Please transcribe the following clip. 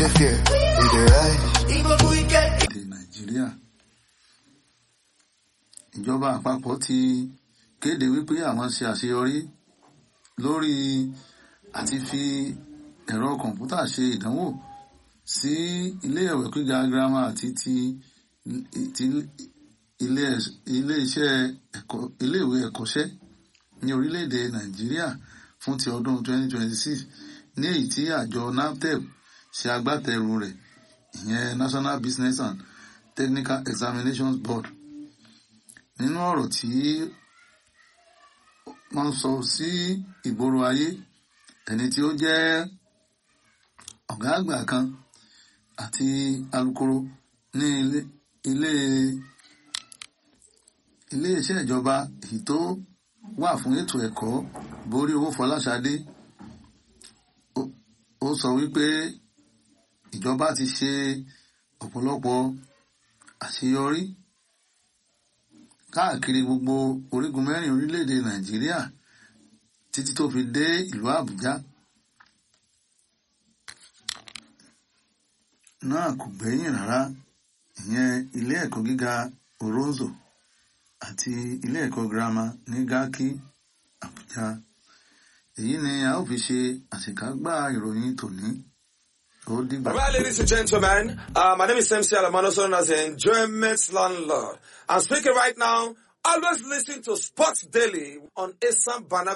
dey fear, we dey rise. èdè nàìjíríà ìjọba àpapọ̀ ti kéde wípé àwọn ṣe àṣeyọrí lórí àti fi ẹ̀rọ kọ̀ǹpútà ṣe ìdánwò sí ilé ẹ̀wẹ̀ gíga girama àti ti ti ilé ilé iṣẹ́ ẹ̀kọ́ iléèwé ẹ̀kọ́ṣẹ́ ní orílẹ̀-èdè nàìjíríà fún ti ọdún 2026 ní èyí tí àjọ naptep ṣe agbátẹrù rẹ̀ ìyẹn national business and technical examinations board nínú ọ̀rọ̀ tí wọ́n sọ sí ìgboro ayé ẹni tí ó jẹ́ ọ̀gá àgbà kan àti alukoro ní ilé ilé ilé iṣẹ́ ìjọba èyí tó wà fún ètò ẹ̀kọ́ borí owó Fọláṣadé ó- ó sọ wípé ìjọba ti ṣe ọ̀pọ̀lọpọ̀ àṣeyọrí káàkiri gbogbo orígun mẹ́rin orílẹ̀-èdè Nàìjíríà títí tó fi dé ìlú Àbújá náà kò gbẹ́yìn rárá ìyẹn ilé ẹ̀kọ́ gíga Oronzo àti ilé ẹ̀kọ́ girama ní Garki Àbújá èyí ni a ó fi ṣe àṣekágbá ìròyìn tòní ó dìgbà. Right, ladies and gentlemen, uh, my name is MC Alamano, also known as the Enjoyment Landlord. I'm speaking right now. Always listen to Sports Daily on Asam Bana